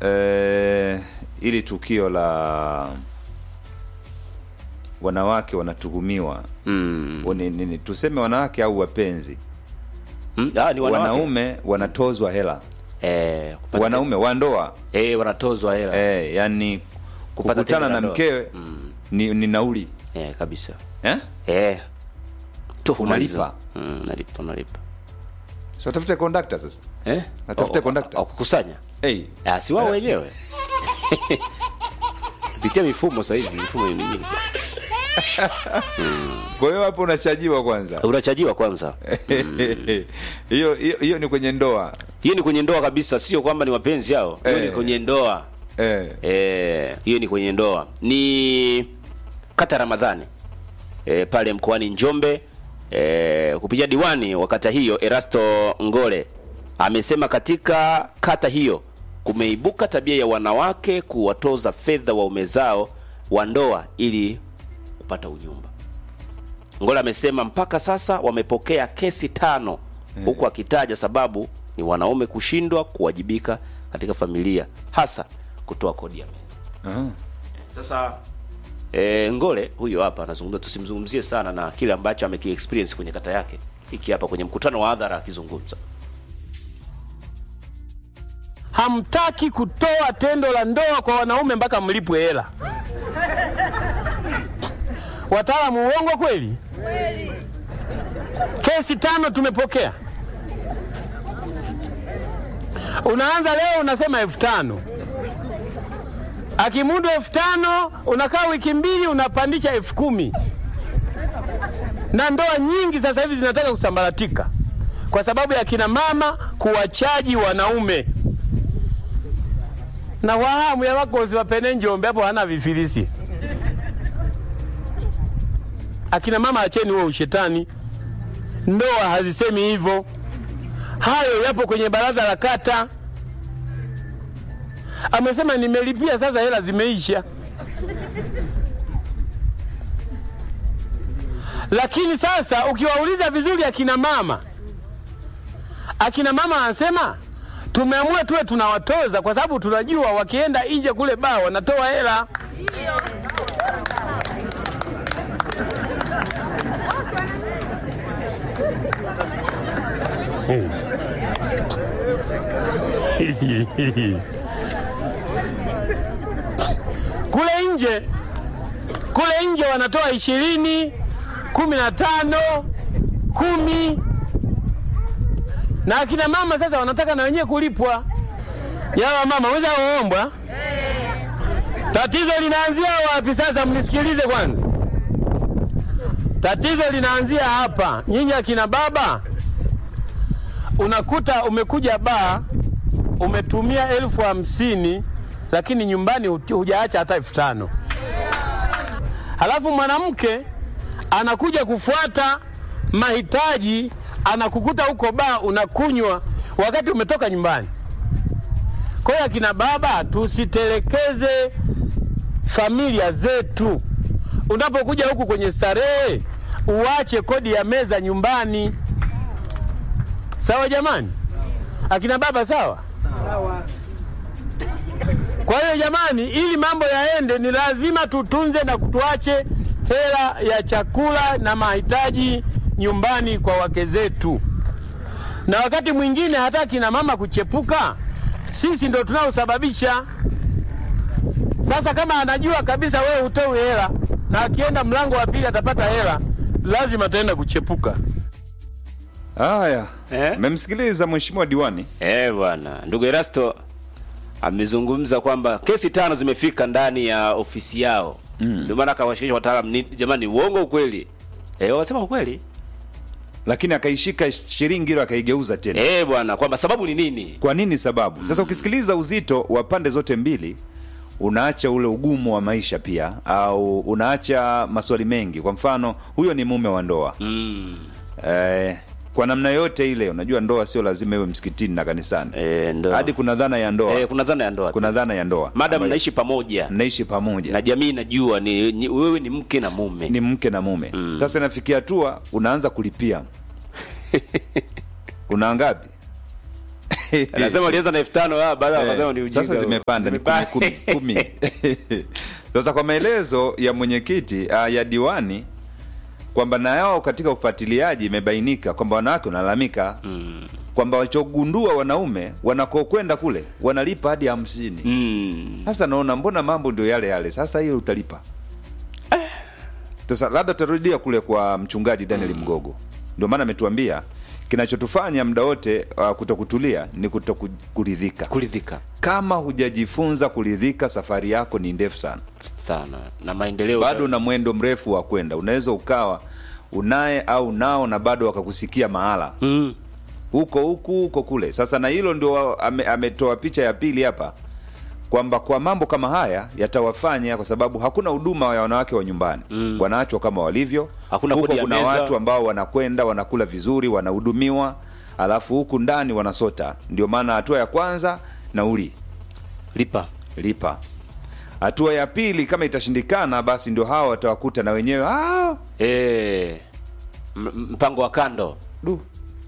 eh, ili tukio la wanawake wanatuhumiwa mm. ni, ni, ni, tuseme wanawake au wapenzi Mm. Ah, ni wanawake. wanaume wanatozwa hela eh, kupata wanaume wa ndoa eh, wanatozwa hela eh, yani Kupata kukutana tendo la na ndoa. mkewe Mm. ni, ni nauli eh, kabisa eh? eh. tuhuma Unalipa. hizo. mm, nalipa nalipa so tafute kondakta sasa eh? Natafute Oh, conductor. oh, kukusanya hey. Ah, si wao wenyewe pitia mifumo sasa hivi mifumo ni mingi kwa hiyo hapo unachajiwa kwanza unachajiwa kwanza hiyo hiyo hiyo ni kwenye ndoa hiyo ni kwenye ndoa kabisa sio kwamba ni wapenzi hao hiyo ni Eh. kwenye ndoa eh. Eh, hiyo ni kwenye ndoa ni kata ramadhani e, pale mkoani njombe e, kupitia diwani wa kata hiyo erasto ngole amesema katika kata hiyo kumeibuka tabia ya wanawake kuwatoza fedha waume zao wa ndoa ili kupata unyumba ngole amesema mpaka sasa wamepokea kesi tano huku akitaja sababu ni wanaume kushindwa kuwajibika katika familia hasa kutoa kodi ya meza Aha. sasa e, ngole huyo hapa anazungumza tusimzungumzie sana na kile ambacho amekiexperience kwenye kata yake hiki hapa kwenye mkutano wa hadhara akizungumza hamtaki kutoa tendo la ndoa kwa wanaume mpaka mlipwe hela. Wataalamu, uongo kweli? Kesi tano tumepokea. Unaanza leo unasema elfu tano akimudu elfu tano unakaa wiki mbili unapandisha elfu kumi na ndoa nyingi sasa hivi zinataka kusambaratika kwa sababu ya kina mama kuwachaji wanaume na wahamu ya wakozi wapene Njombe hapo hana vifilisi. Akina mama acheni huo ushetani, ndoa hazisemi hivyo. Hayo yapo kwenye baraza la kata. Amesema nimelipia, sasa hela zimeisha. Lakini sasa ukiwauliza vizuri akina mama, akina mama anasema tumeamua tuwe tunawatoza kwa sababu tunajua wakienda nje kule baa wanatoa hela. kule nje kule nje wanatoa ishirini, kumi na tano, kumi na akina mama sasa wanataka na wenyewe kulipwa. Yawa mama weza kuombwa. Tatizo linaanzia wapi sasa? Mnisikilize kwanza. Tatizo linaanzia hapa. Nyinyi akina baba, unakuta umekuja baa umetumia elfu hamsini lakini nyumbani huj- hujaacha hata elfu tano halafu mwanamke anakuja kufuata mahitaji anakukuta huko baa unakunywa wakati umetoka nyumbani. Kwa hiyo akina baba, tusitelekeze familia zetu. Unapokuja huku kwenye starehe, uache kodi ya meza nyumbani. Sawa jamani, akina baba, sawa? Kwa hiyo jamani, ili mambo yaende, ni lazima tutunze na kutuache hela ya chakula na mahitaji nyumbani kwa wake zetu, na wakati mwingine hata kina mama kuchepuka, sisi ndo tunaosababisha. Sasa kama anajua kabisa wewe hutoi hela na akienda mlango wa pili atapata hela, lazima ataenda kuchepuka. haya Eh? mmemsikiliza mheshimiwa diwani Eh bwana, ndugu Erasto amezungumza kwamba kesi tano zimefika ndani ya ofisi yao. Ndio maana akawashirikisha wataalamu, ni jamani, uongo ukweli? Eh, wasema ukweli. lakini akaishika shilingi hilo akaigeuza tena Eh bwana, kwamba sababu ni nini? kwa nini sababu sasa ukisikiliza uzito wa pande zote mbili unaacha ule ugumu wa maisha pia au unaacha maswali mengi kwa mfano huyo ni mume wa ndoa Mm. eh, kwa namna yote ile unajua ndoa sio lazima iwe msikitini na kanisani Eh, ndo. hadi kuna dhana ya ndoa eh, kuna dhana ya ndoa. kuna dhana ya ndoa Madam ambayo mnaishi pamoja mnaishi pamoja na jamii inajua ni, ni wewe ni mke na mume. ni mke na mume Mm. sasa inafikia hatua unaanza kulipia una ngapi anasema alianza na elfu tano ah, baada Eh, wakasema ni ujinga sasa huo. zimepanda ni Zimepanda. kumi, kumi, kumi. sasa kwa maelezo ya mwenyekiti uh, ya diwani kwamba na yao katika ufuatiliaji imebainika kwamba wanawake wanalalamika mm. kwamba walichogundua wanaume wanakokwenda kule wanalipa hadi hamsini Mm. sasa naona mbona mambo ndio yale yale sasa hiyo utalipa sasa labda tutarudia kule kwa mchungaji daniel mgogo ndio maana ametuambia kinachotufanya muda wote uh, kutokutulia ni kutokuridhika kuridhika kama hujajifunza kuridhika safari yako ni ndefu sana sana na maendeleo bado una mwendo mrefu wa kwenda unaweza ukawa unaye au nao na bado wakakusikia mahala mm. huko huku huko kule sasa na hilo ndio ame, ametoa picha ya pili hapa kwamba kwa mambo kama haya yatawafanya kwa sababu hakuna huduma ya wanawake wa nyumbani mm. wanaachwa kama walivyo Hakuna huko kodi ya kuna meza. watu ambao wanakwenda wanakula vizuri wanahudumiwa alafu huku ndani wanasota ndio maana hatua ya kwanza nauli lipa lipa hatua ya pili kama itashindikana basi ndio hawa watawakuta na wenyewe "Ah, eh m- m- mpango wa kando du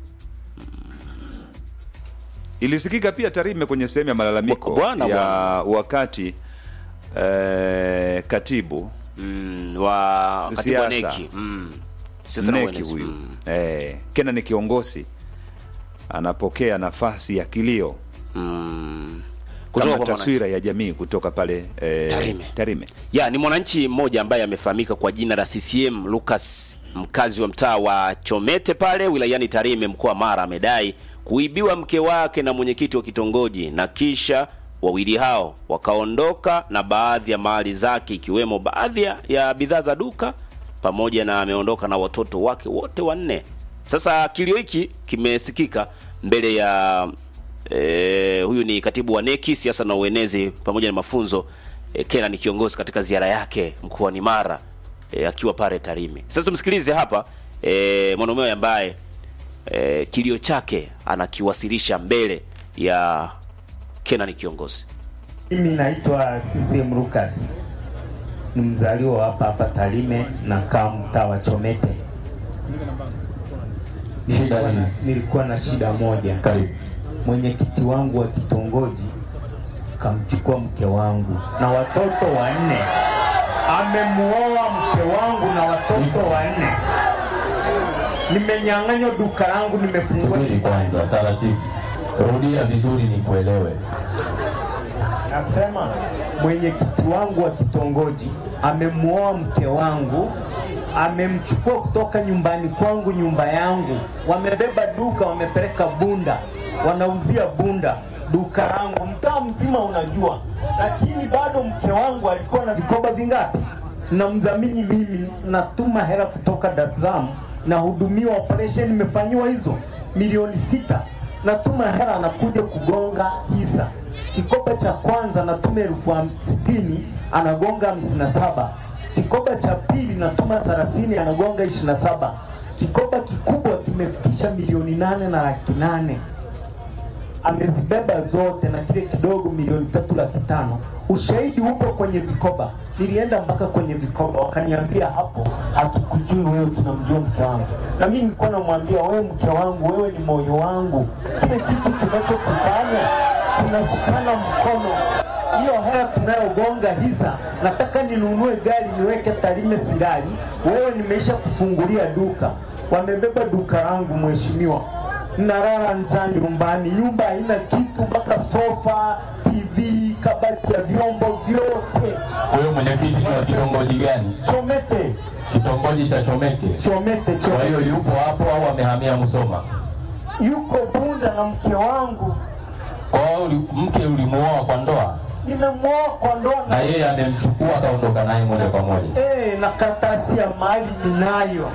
ilisikika pia tarime kwenye sehemu ya malalamiko Bwana, ya bwana. wakati eh, katibu mm, wa katibu wa Siasa. neki mm. Siasa na neki uenezi. huyu mm. eh, kena ni kiongozi anapokea nafasi ya kilio mm. kutoka kama kwa mwananchi. taswira ya jamii kutoka pale eh, Tarime. tarime ya ni mwananchi mmoja ambaye amefahamika kwa jina la CCM Lucas, mkazi wa mtaa wa Chomete pale wilayani Tarime, mkoa wa Mara, amedai kuibiwa mke wake na mwenyekiti wa kitongoji, na kisha wawili hao wakaondoka na baadhi ya mali zake ikiwemo baadhi ya- ya bidhaa za duka pamoja na ameondoka na watoto wake wote wanne. Sasa kilio hiki kimesikika mbele ya e, huyu ni katibu wa neki siasa na uenezi pamoja na mafunzo e, Kena ni kiongozi katika ziara yake mkoani Mara e, akiwa pale Tarime. Sasa tumsikilize hapa e, mwanaume ambaye e, kilio chake anakiwasilisha mbele ya Kena ni kiongozi. Mimi naitwa CCM Lucas, ni mzaliwa wa hapa hapa Tarime na kaa mtaa wa Chomete. Nilikuwa na, nilikuwa na shida moja. Karibu. Mwenyekiti wangu wa kitongoji kamchukua mke wangu na watoto wanne, amemuoa mke wangu na watoto wanne. Nimenyang'anywa duka langu, nimefungua Subiri kwanza, taratibu. Rudia vizuri nikuelewe. Nasema mwenyekiti wangu wa kitongoji amemuoa mke wangu, amemchukua kutoka nyumbani kwangu, nyumba yangu, wamebeba duka, wamepeleka Bunda, wanauzia Bunda duka langu, mtaa mzima unajua, lakini bado mke wangu alikuwa na vikoba vingapi? Namdhamini mimi, natuma hela kutoka Dar es Salaam, nahudumiwa operation, nimefanyiwa hizo milioni sita, natuma hela, anakuja kugonga hisa Kikoba cha kwanza natuma elfu ham- sitini anagonga hamsini na saba. Kikoba cha pili natuma thelathini anagonga ishirini na saba. Kikoba kikubwa kimefikisha milioni nane na laki nane amezibeba zote na kile kidogo milioni tatu laki tano. Ushahidi upo kwenye vikoba, nilienda mpaka kwenye vikoba, wakaniambia hapo, hatukujui wewe, tunamjua mke wangu. Na mimi nilikuwa namwambia wewe, mke wangu, wewe ni moyo wangu, kile kitu kinachokufanya tunashikana mkono hiyo hela tunayogonga hisa, nataka ninunue gari niweke Tarime Sirari, wewe nimeisha kufungulia duka, wamebeba duka langu mheshimiwa, nalala njaa nyumbani, nyumba haina kitu, mpaka sofa, TV, kabati ya vyombo vyote. Huyo mwenyekiti ni wa kitongoji gani? Chomete, Kitongoji cha Chomeke. Chomete, Kwa Chomete, hiyo yupo hapo au amehamia Musoma? yuko Bunda na mke wangu, Kwa hiyo uli- mke ulimuoa kwa ndoa nimemwoa kwa ndoa na na yeye amemchukua akaondoka naye moja kwa moja. eh, na karatasi ya mali ninayo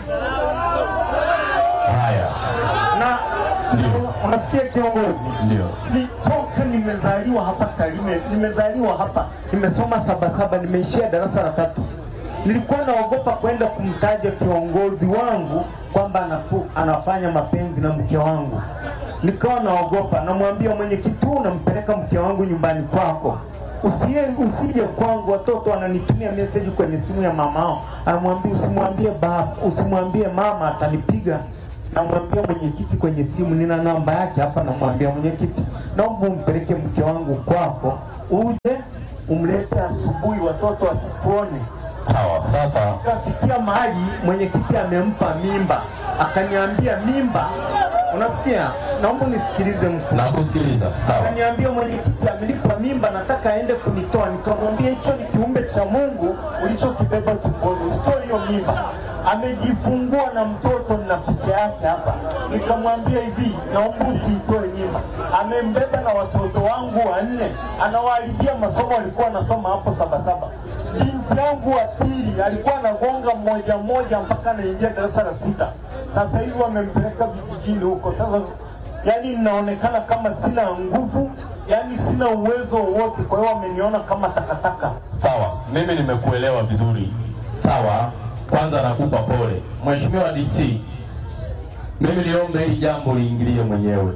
Haya, na Ndio. unasikia kiongozi ndio. nitoka nimezaliwa hapa Tarime, nimezaliwa hapa, nimesoma sabasaba, nimeishia darasa la tatu. Nilikuwa naogopa kwenda kumtaja kiongozi wangu kwamba anapu- anafanya mapenzi na mke wangu, nikawa naogopa. Namwambia mwenyekiti, huu unampeleka mke wangu nyumbani kwako, usiye usije kwangu. Watoto wananitumia message kwenye simu ya mamao, anamwambia usimwambie baba, usimwambie mama, atanipiga namwambia mwenyekiti kwenye simu, nina namba yake hapa, namwambia mwenyekiti, naomba umpeleke mke wangu kwako, uje umlete asubuhi, watoto wasikuone. Sawa, sasa Kafikia mahali mwenyekiti amempa mimba, akaniambia mimba, unasikia? Naomba nisikilize mkuu. nakusikiliza. Sawa, Akaniambia mwenyekiti amenipa mimba, nataka aende kunitoa. Nikamwambia hicho ni kiumbe cha Mungu ulichokibeba tumboni, usitoe hiyo mimba. Amejifungua na mtoto na picha yake hapa. Nikamwambia hivi, naomba usiitoe mimba. Amembeba na watoto wangu wanne, anawaharibia masomo alikuwa anasoma hapo Sabasaba. Binti yangu wa pili alikuwa anagonga mmoja mmoja mpaka anaingia darasa la sita. Sasa hivi wamempeleka vijijini huko sasa yani ninaonekana kama sina nguvu, yani sina uwezo wowote. Kwa hiyo wameniona kama takataka. sawa, mimi nimekuelewa vizuri. Sawa, kwanza nakupa pole Mheshimiwa DC, mimi niombe hili jambo liingilie mwenyewe.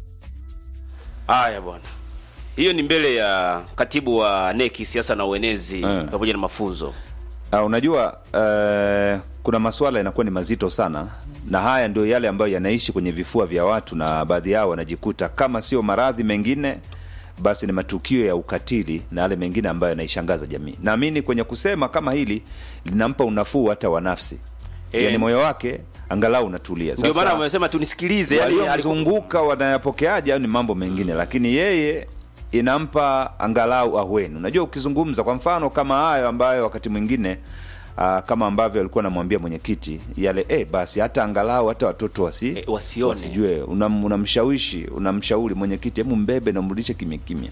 Haya bwana, hiyo ni mbele ya katibu wa neki siasa na uenezi Eh. pamoja na mafunzo. Uh, unajua uh, kuna masuala yanakuwa ni mazito sana, na haya ndio yale ambayo yanaishi kwenye vifua vya watu, na baadhi yao wanajikuta kama sio maradhi mengine, basi ni matukio ya ukatili na yale mengine ambayo yanaishangaza jamii. Naamini kwenye kusema kama hili linampa unafuu hata wa nafsi, Eh. yani moyo wake angalau unatulia. Ndio Sasa- maana wamesema tunisikilize, yani alikuwa- waliomzunguka wanayapokeaje au ni mambo mengine, lakini yeye inampa angalau ahueni. Unajua, ukizungumza kwa mfano kama hayo ambayo wakati mwingine uh, kama ambavyo alikuwa anamwambia mwenyekiti yale, eh, basi hata angalau hata watoto wasi, Eh, wasione. wasijue. Unam- Unamshawishi, unamshauri mwenyekiti, hebu mbebe na mrudishe kimya kimya.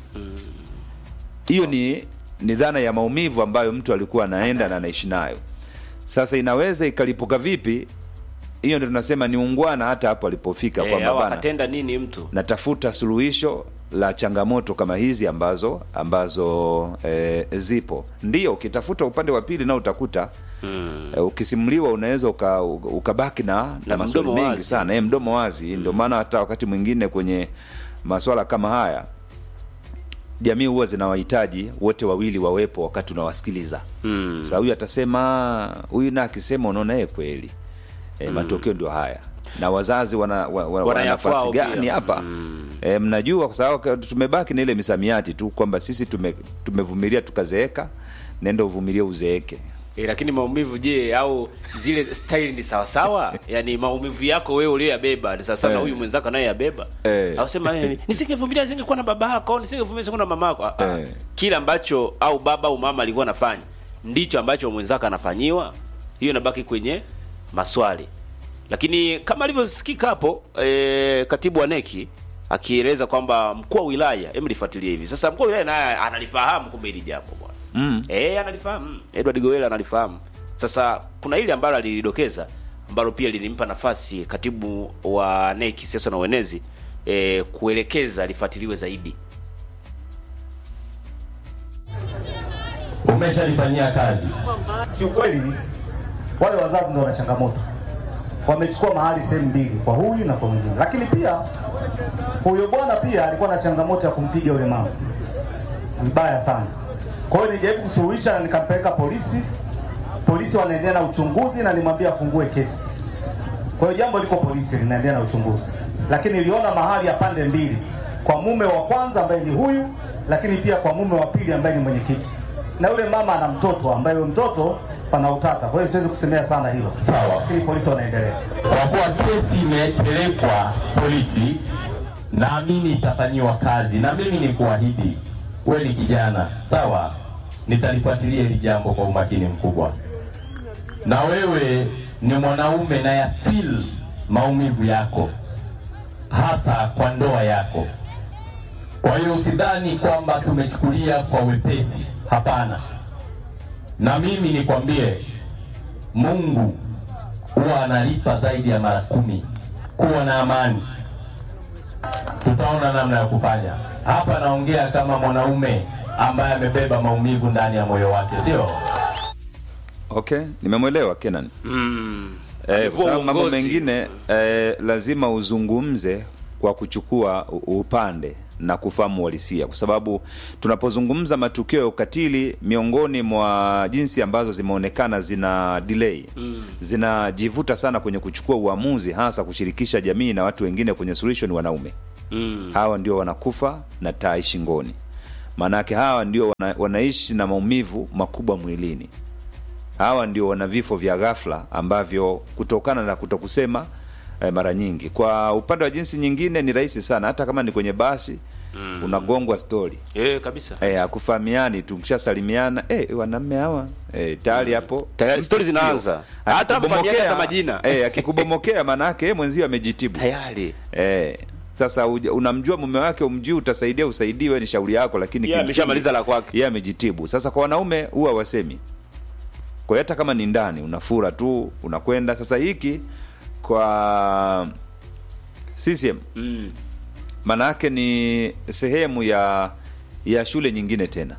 Hiyo ni ni dhana ya maumivu ambayo mtu alikuwa anaenda na anaishi nayo. Sasa inaweza ikalipuka vipi? Hiyo ndio tunasema ni ungwana hata hapo alipofika eh, kwamba au bana akatenda nini mtu natafuta suluhisho la changamoto kama hizi ambazo ambazo e, zipo. Ndio ukitafuta upande wa pili nao utakuta mm. e, ukisimuliwa unaweza uka, ukabaki na, na, Na maswali mdomo mengi wazi. sana e, mdomo wazi. Ndio maana hata wakati mwingine kwenye maswala kama haya jamii huwa zinawahitaji wote wawili wawepo wakati unawasikiliza mm. Sasa huyu atasema huyu na akisema unaona yeye kweli e, matokeo ndio haya na wazazi wana, wa, wa, Wana wana ya nafasi kwao gani pia. hapa e, mnajua kwa sababu tumebaki na ile misamiati tu kwamba sisi tume, tumevumilia tukazeeka nenda uvumilie uzeeke eh, lakini maumivu je, au zile style ni sawasawa? yani maumivu yako wewe uliyoyabeba ni sawasawa na Eh. huyu mwenzako anayoyabeba Eh. au sema eh, nisingevumilia nisingekuwa na baba yako, nisingevumilia nisingekuwa na mama yako. Ah, ah. Eh. Kile ambacho au baba au mama alikuwa anafanya ndicho ambacho mwenzako anafanyiwa, hiyo inabaki kwenye maswali. Lakini kama alivyosikika hapo eh, katibu wa neki akieleza kwamba mkuu wa wilaya, hebu lifuatilie hivi sasa. Mkuu wa wilaya naye analifahamu kumbe hili jambo bwana mm. Eh, analifahamu. Edward Gowela analifahamu. Sasa kuna ile ambalo alilidokeza ambalo pia lilimpa nafasi katibu wa NEC siasa na uenezi eh, kuelekeza lifuatiliwe zaidi. Umeshalifanyia kazi. Kiukweli wale wazazi ndio wana changamoto, wamechukua mahali sehemu mbili, kwa huyu na kwa mwingine. Lakini pia huyo bwana pia alikuwa na changamoto ya kumpiga yule mama vibaya sana. Kwa hiyo nilijaribu kusuluhisha na nikampeleka polisi. Polisi wanaendelea na uchunguzi na nimwambia afungue kesi. Kwa hiyo jambo liko polisi linaendelea na uchunguzi, lakini niliona mahali ya pande mbili, kwa mume wa kwanza ambaye ni huyu, lakini pia kwa mume wa pili ambaye ni mwenyekiti, na yule mama ana mtoto ambaye huyo mtoto pana utata. Kwa hiyo siwezi kusemea sana hilo, Sawa. lakini polisi wanaendelea. Kwa kuwa kesi imepelekwa polisi, naamini itafanyiwa kazi, na mimi ni kuahidi, wewe ni kijana sawa, nitalifuatilia hili jambo kwa umakini mkubwa, na wewe ni mwanaume na ya feel maumivu yako, hasa kwa ndoa yako. Kwa hiyo usidhani kwamba tumechukulia kwa wepesi, hapana. Na mimi nikwambie, Mungu huwa analipa zaidi ya mara kumi. Kuwa na amani, tutaona namna ya kufanya. Hapa naongea kama mwanaume ambaye amebeba maumivu ndani ya moyo wake, sio? okay nimemwelewa kenan Mm. Eh, kwa Alivua sababu mambo uongozi. mengine eh, lazima uzungumze kwa kuchukua u- upande na kufahamu uhalisia, kwa sababu tunapozungumza matukio ya ukatili, miongoni mwa jinsi ambazo zimeonekana zina delay mm. zinajivuta sana kwenye kuchukua uamuzi, hasa kushirikisha jamii na watu wengine kwenye solution, wanaume Mm. hawa ndio wanakufa na tai shingoni maanake hawa ndio wana, wanaishi na maumivu makubwa mwilini hawa ndio wana vifo vya ghafla ambavyo kutokana na kutokusema eh, mara nyingi kwa upande wa jinsi nyingine ni rahisi sana hata kama ni kwenye basi mm. unagongwa stori Eh, kabisa. eh, akufahamiani tukishasalimiana eh, wanamme hawa eh, tayari hapo Tayari mtu stori sikio. zinaanza. Hata mfahamiani Akikubomokea- hata majina. eh, akikubomokea maanake yeye mwenzio amejitibu Tayari. Eh, sasa uja- unamjua mume wake umjui, utasaidia usaidiwe, ni shauri yako, lakini Yeye kimsingi- ameshamaliza la kwake. yeye amejitibu. Sasa kwa wanaume huwa wasemi, kwa hiyo hata kama ni ndani unafura tu unakwenda. Sasa hiki kwa CCM Mm. maana yake ni sehemu ya ya shule nyingine tena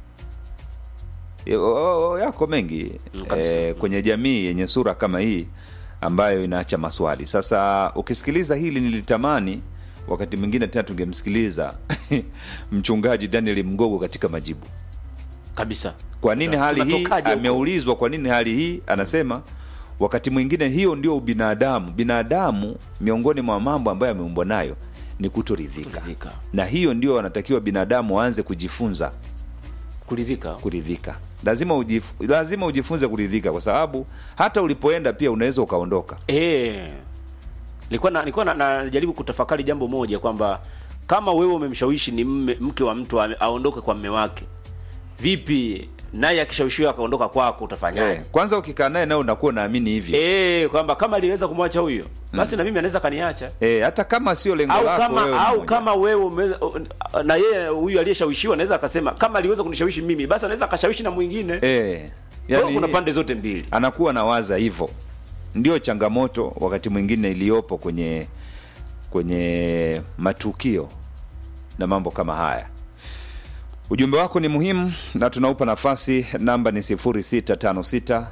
E, o- o- yako mengi Mm, kabisa. e, kwenye jamii yenye sura kama hii ambayo inaacha maswali. Sasa ukisikiliza hili, nilitamani wakati mwingine tena tungemsikiliza mchungaji Daniel Mgogo katika majibu. Kabisa. Kwa nini Tuna- hali hii? tunatokaje huko? Ameulizwa kwa nini hali hii, anasema wakati mwingine hiyo ndio ubinadamu. Binadamu miongoni mwa mambo ambayo ameumbwa nayo ni kutoridhika, Kuridhika. na hiyo ndio wanatakiwa binadamu waanze kujifunza Kuridhika. kuridhika. Lazima ujif, lazima ujifunze kuridhika, kwa sababu hata ulipoenda pia unaweza ukaondoka. Eh. Nilikuwa na, nilikuwa na, najaribu kutafakari jambo moja kwamba kama wewe umemshawishi ni mme, mke wa mtu ame- aondoke kwa mme wake. Vipi naye akishawishiwa akaondoka kwako utafanyaje? Eh, kwanza ukikaa naye nawe unakuwa unaamini hivyo Eh, kwamba kama aliweza kumwacha huyo, basi na mimi anaweza kaniacha. eh, hata kama sio lengo Au lako kama wewe au mmoja. kama wewe ume, na yeye huyu aliyeshawishiwa anaweza akasema kama aliweza kunishawishi mimi, basi anaweza akashawishi na mwingine. eh, Kwa hiyo yani, kuna pande zote mbili. anakuwa na waza hivyo. Ndio changamoto wakati mwingine iliyopo kwenye kwenye matukio na mambo kama haya. Ujumbe wako ni muhimu na tunaupa nafasi. Namba ni 0656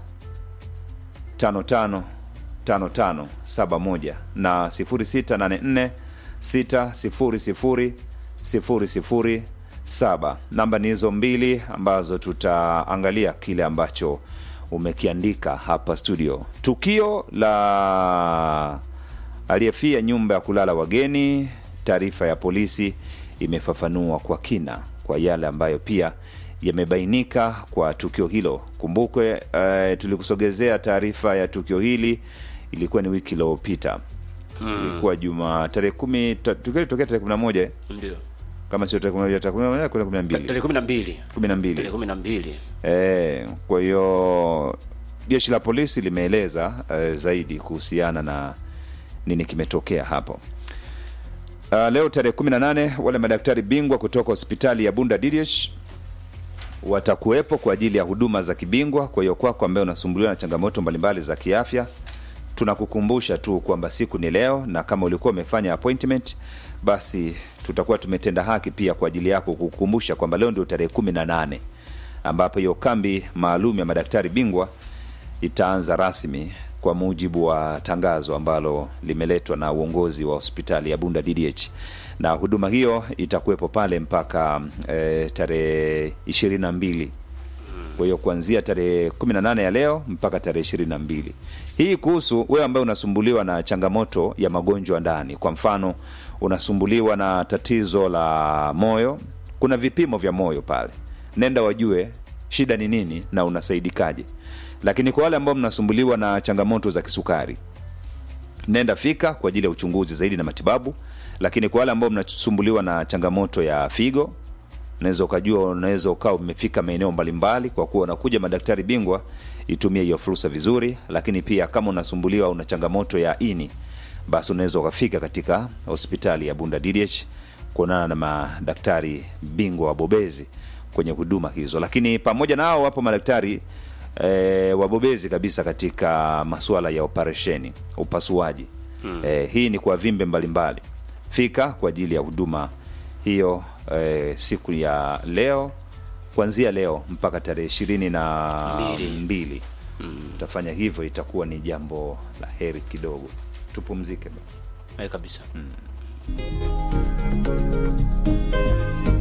55 55 71 na 0684 600 007. Namba ni hizo mbili ambazo tutaangalia kile ambacho umekiandika hapa studio. Tukio la aliyefia nyumba ya kulala wageni, taarifa ya polisi imefafanua kwa kina kwa yale ambayo pia yamebainika kwa tukio hilo. Kumbukwe eh, tulikusogezea taarifa ya tukio hili, ilikuwa ni wiki iliyopita ilikuwa juma tarehe kumi ta- tukio litokea tarehe kumi na moja eh? Ndio. kama sio tarehe kumi na moja tarehe kumi na moja kwenda kumi na mbili Tarehe 12. kumi na mbili Tarehe 12. Eh, kwa hiyo jeshi la polisi limeeleza eh, zaidi kuhusiana na nini kimetokea hapo. Uh, leo tarehe 18 wale madaktari bingwa kutoka hospitali ya Bunda DDH watakuwepo kwa ajili ya huduma za kibingwa. Kwa hiyo kwako ambaye unasumbuliwa na changamoto mbalimbali za kiafya, tunakukumbusha tu kwamba siku ni leo, na kama ulikuwa umefanya appointment, basi tutakuwa tumetenda haki pia kwa ajili yako kukukumbusha kwamba leo ndio tarehe 18 ambapo hiyo kambi maalum ya madaktari bingwa itaanza rasmi kwa mujibu wa tangazo ambalo limeletwa na uongozi wa hospitali ya Bunda DDH, na huduma hiyo itakuwepo pale mpaka e, tarehe ishirini na mbili kwa hiyo kuanzia tarehe 18 ya leo mpaka tarehe 22. Hii kuhusu wewe ambaye unasumbuliwa na changamoto ya magonjwa ndani. Kwa mfano, unasumbuliwa na tatizo la moyo, kuna vipimo vya moyo pale, nenda wajue shida ni nini na unasaidikaje. Lakini kwa wale ambao mnasumbuliwa na changamoto za kisukari, nenda fika kwa ajili ya uchunguzi zaidi na matibabu. Lakini kwa wale ambao mnasumbuliwa na changamoto ya figo, unaweza ukajua, unaweza ukawa umefika maeneo mbalimbali, kwa kuwa unakuja madaktari bingwa, itumie hiyo fursa vizuri. Lakini pia kama unasumbuliwa una changamoto ya ini, basi unaweza ukafika katika hospitali ya Bunda DDH kuonana na madaktari bingwa wabobezi kwenye huduma hizo. Lakini pamoja nao wapo madaktari e, wabobezi kabisa katika masuala ya operesheni, upasuaji hmm. E, hii ni kwa vimbe mbalimbali. Fika kwa ajili ya huduma hiyo e, siku ya leo kuanzia leo mpaka tarehe ishirini na Mbili. mbili utafanya hivyo, itakuwa ni jambo la heri kidogo. Tupumzike basi. Eh, kabisa.